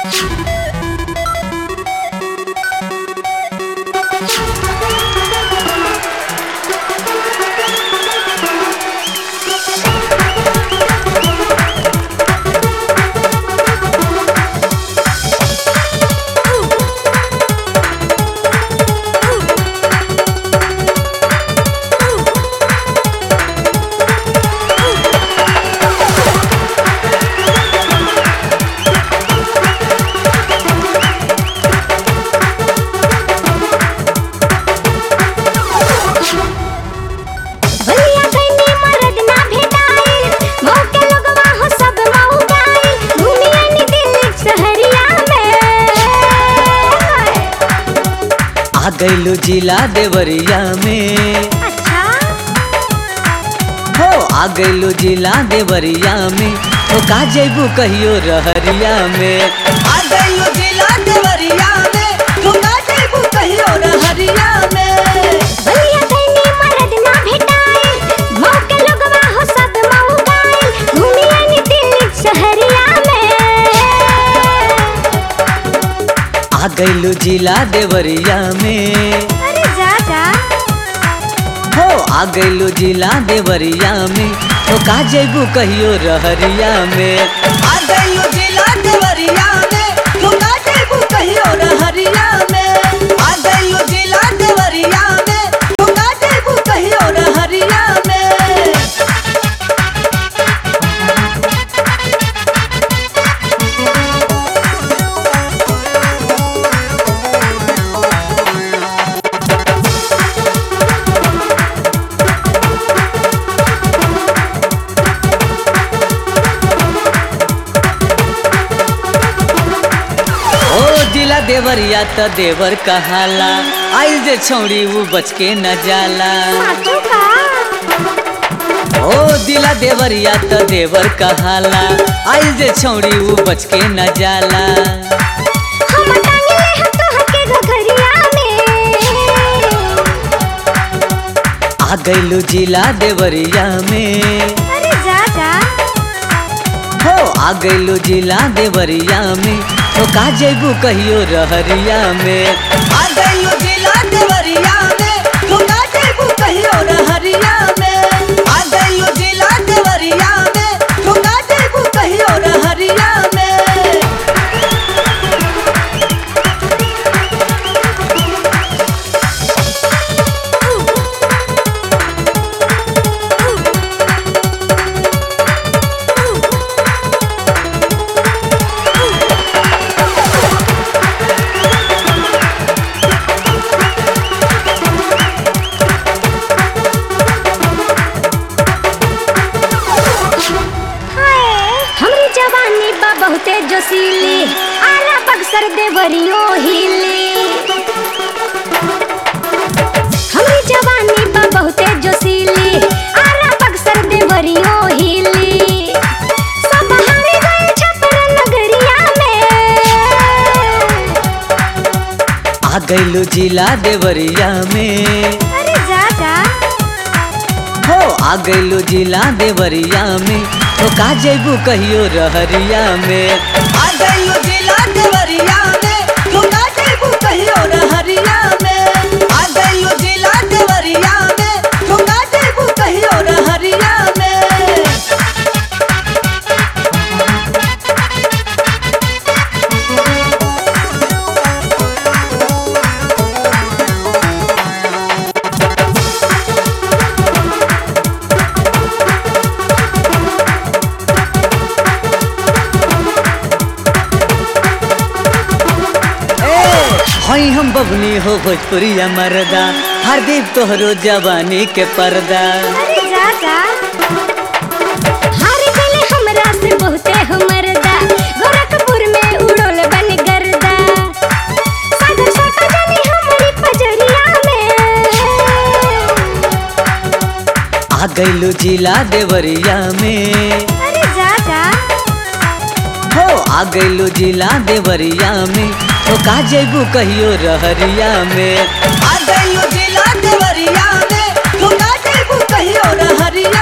भलिया गइनी मरद ना भेटाइल मऊ के लोगवा हो सब मऊ गाइल घूमिया नी दिल्ली शहरिया में आ गइलू जिला देवरिया में अच्छा हो आ गइलू जिला देवरिया में हो का जैबू कहियो रहरिया में आ गइलू जिला देवरिया में हो का जैबू कहियो रहरिया में भलिया गइनी मरद ना भेटाइल मऊ के लोगवा हो सब मऊ गाइल घूमिया नी दिल्ली शहरिया में आ गइलू जिला देवरिया में अरे जा जा हो आ गइलू जिला देवरिया में हो का जैबू कहियो रहरिया में आ गइलू जिला देवरिया में हो का जैबू कहियो रहरिया में आ गइलू जिला देवरिया में हो का जैबू कहियो रहरिया में ओ जिला देवरिया त देवर कहाला आइल जे छौड़ी उ बच के न जाला साचू का ओ दिला देवरिया त देवर कहाला आइल जे छौड़ी उ बच के न जाला हम टांगले हम तो हके घघरिया में आ गइलू जिला देवरिया में अरे जा जा हो आ गइलू जिला देवरिया में हो का जैबू कहियो रहरिया में आ गइलू जिला देवरिया में हो का जैबू कहियो रहरिया में आ गइलू जिला देवरिया में हो का जैबू कहियो रहरिया में हाय हमरी जवानी बा बहुते जोशीली आला बक्सर देवरियो हिली हमरी जवानी बा बहुते जोशीली आला बक्सर देवरियो हिली सब हारे गए छपर नगरिया में आ गइलू जिला देवरिया में अरे जा जा हो आ गइलू जिला देवरिया में हो का जैबू कहियो रहरिया में आ गइलू जिला देवरिया में हो का जैबू कहियो रहरिया में आ गइलू जिला देवरिया में हो का जैबू कहियो रहरिया में हई हम बबनी हो भोजपुरिया मरदा हरदीप तोहरो जवानी के पर्दा अरे जा जा हार गले हमरा से बहुते हमरदा गोरखपुर में उड़ोल बन गर्दा सागर छोटा जानी हमारी पजरिया में आ गइलू जिला देवरिया में अरे जा जा हो आ गइलू जिला देवरिया में हो का जैबू कहियो रहरिया में आ गइलू जिला देवरिया में हो का जैबू कहियो रहरिया